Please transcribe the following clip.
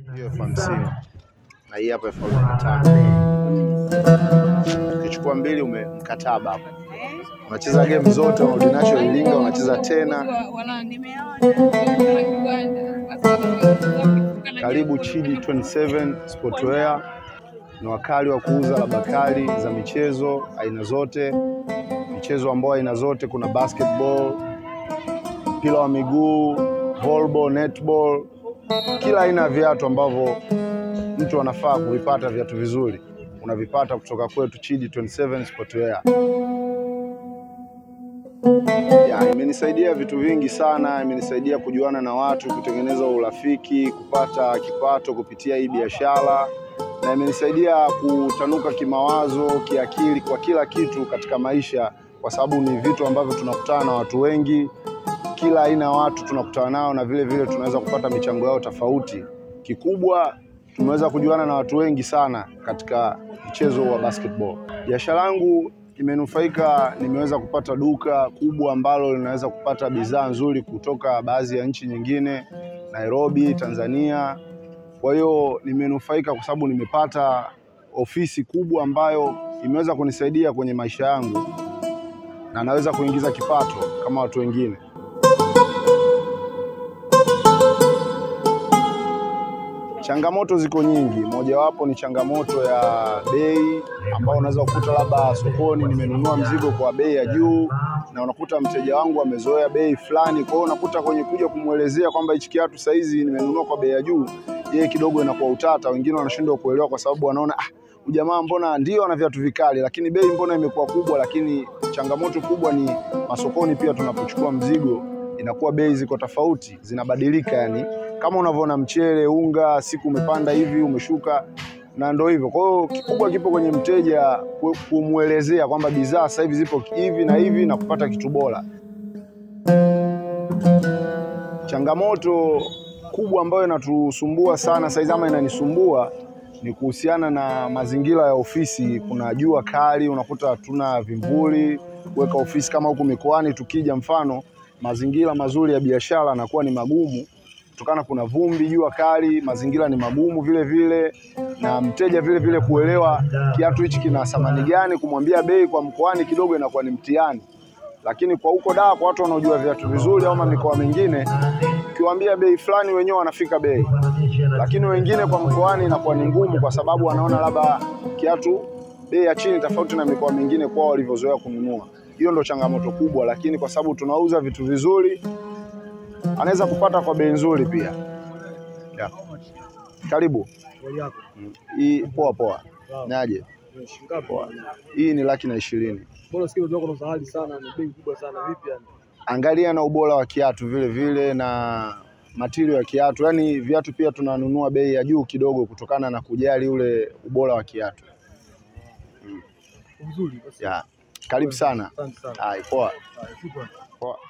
hiyo elfu hamsini na hii hapa elfu arobaini na tano ukichukua mbili ume mkataba hapo unacheza game zote unarudi nacho Iringa unacheza tena karibu Chidi 27 Sportwear ni wakali wa kuuza labda kali za michezo aina zote, michezo ambayo aina zote, kuna basketball, mpira wa miguu, volleyball, netball, kila aina ya viatu ambavyo mtu anafaa kuvipata, viatu vizuri unavipata kutoka kwetu Chidi 27 Sportwear. Ya, imenisaidia vitu vingi sana, imenisaidia kujuana na watu, kutengeneza urafiki, kupata kipato kupitia hii biashara, na imenisaidia kutanuka kimawazo, kiakili, kwa kila kitu katika maisha, kwa sababu ni vitu ambavyo tunakutana na watu wengi, kila aina ya watu tunakutana nao, na vile vile tunaweza kupata michango yao tofauti. Kikubwa tumeweza kujuana na watu wengi sana katika mchezo wa basketball. Biashara yangu imenufaika, nimeweza kupata duka kubwa ambalo linaweza kupata bidhaa nzuri kutoka baadhi ya nchi nyingine, Nairobi, Tanzania. Kwa hiyo nimenufaika kwa sababu nimepata ofisi kubwa ambayo imeweza kunisaidia kwenye maisha yangu na naweza kuingiza kipato kama watu wengine. Changamoto ziko nyingi, mojawapo ni changamoto ya bei, ambao unaweza kukuta labda sokoni nimenunua mzigo kwa bei ya juu, na unakuta mteja wangu amezoea bei fulani. Kwa hiyo unakuta kwenye kuja kumwelezea kwamba hichi kiatu saizi nimenunua kwa bei ya juu, yeye kidogo inakuwa utata. Wengine wanashindwa kuelewa kwa sababu wanaona ah, ujamaa mbona ndio ana viatu vikali, lakini bei mbona imekuwa kubwa. Lakini changamoto kubwa ni masokoni, pia tunapochukua mzigo inakuwa bei ziko tofauti, zinabadilika yani kama unavyoona mchele, unga, siku umepanda hivi umeshuka, na ndo hivyo. Kwa hiyo kikubwa kipo kwenye mteja ku- kumwelezea kwamba bidhaa sasa hivi zipo hivi na hivi na kupata kitu bora. Changamoto kubwa ambayo inatusumbua sana saizi ama inanisumbua ni kuhusiana na mazingira ya ofisi. Kuna jua kali, unakuta hatuna vimvuli kuweka ofisi kama huku mikoani. Tukija mfano, mazingira mazuri ya biashara yanakuwa ni magumu kutokana kuna vumbi, jua kali, mazingira ni magumu vile vile, na mteja vile vile kuelewa kiatu hichi kina thamani gani, kumwambia bei kwa mkoani kidogo inakuwa ni mtihani, lakini kwa huko Dar, kwa watu wanaojua viatu vizuri au mikoa mingine, ukiwaambia bei fulani wenyewe wanafika bei, lakini wengine kwa mkoani inakuwa ni ngumu, kwa sababu wanaona labda kiatu bei ya chini tofauti na mikoa mingine kwao walivyozoea kununua. Hiyo ndo changamoto kubwa, lakini kwa sababu tunauza vitu vizuri anaweza kupata kwa bei nzuri pia. Yeah. Karibu. Mm. Hii poa poa. Naje? Poa. Hii ni laki na ishirini. Mbona sikio zako na sahali sana, ni bei kubwa sana vipi yani? Angalia na ubora wa kiatu vile vile na matirio ya kiatu, yaani viatu pia tunanunua bei ya juu kidogo kutokana na kujali ule ubora wa kiatu. Vizuri basi. Yeah. Karibu sana. Asante sana. Hai, poa. Haya, shukrani. Poa.